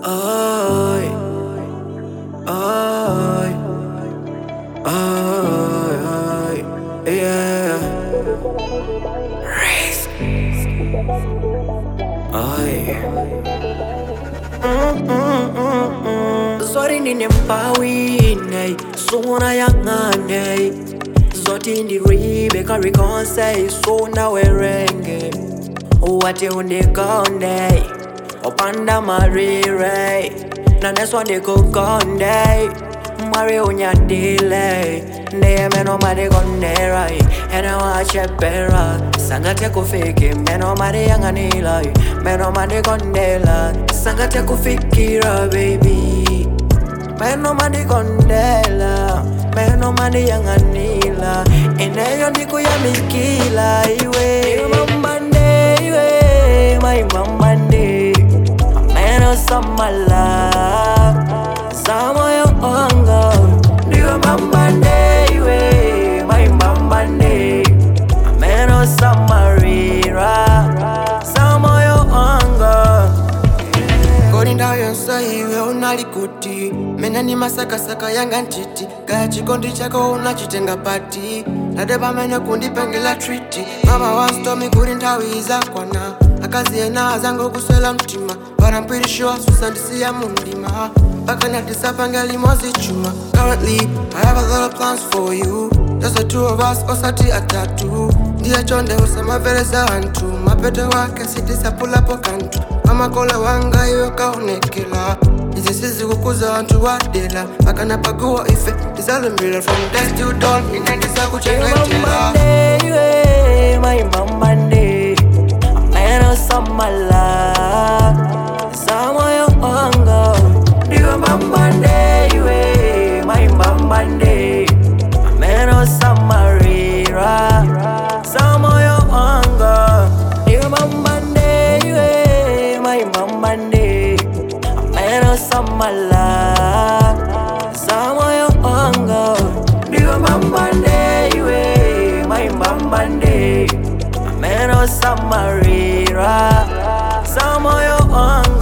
Ay, ay, ay, ay, yeah. Risk. Ay. Zori ndinempawine suna yangane zoti ndiribe karikonse suna werenge wati undikonde opanda marire naneswa ndikukonde mwari unyadile ndiye meno madikonderai ena wachepera sangate kufiki meno madiyanganila meno madikondela sangate kufikira baby meno madikondela meno madiyanganila ineyo ndikuyamikila iwe Iwe mambande iwe my mambande meno samala samoyo wanga ndiwe mambande iwe my mambande meno samarira samoyo wanga kodi ndawo yonse iwe unali kuti mene ni masakasaka yanga ntiti kaya chikondi chako unachitenga pati nade pamene kundipengela triti mama wanstomi kuti nthawi izakwana akazi ena azango kuswela mtima but I'm pretty sure susandisiya mundima mpaka natisapange limozi chuma currently I have a lot of plans for you just the two of us osati atatu ndiye chonde usamamvereza anthu mapete wake sitisapulapo kanthu amakola wanga iwe kaonekela izi sizikukuza anthu wadela pakanapaguwa ife tizalumbira from death to dawn ine Iwe ndizakuchengetela mambande iwe my mambande meno samala samoyo wanga ndiwe mambande iwe my mambande meno samarira samoyo wanga ndiwe mambande iwe my mambande meno samala samoyo wanga ndiwe mambande iwe my mambande meno samarira samoyo wanga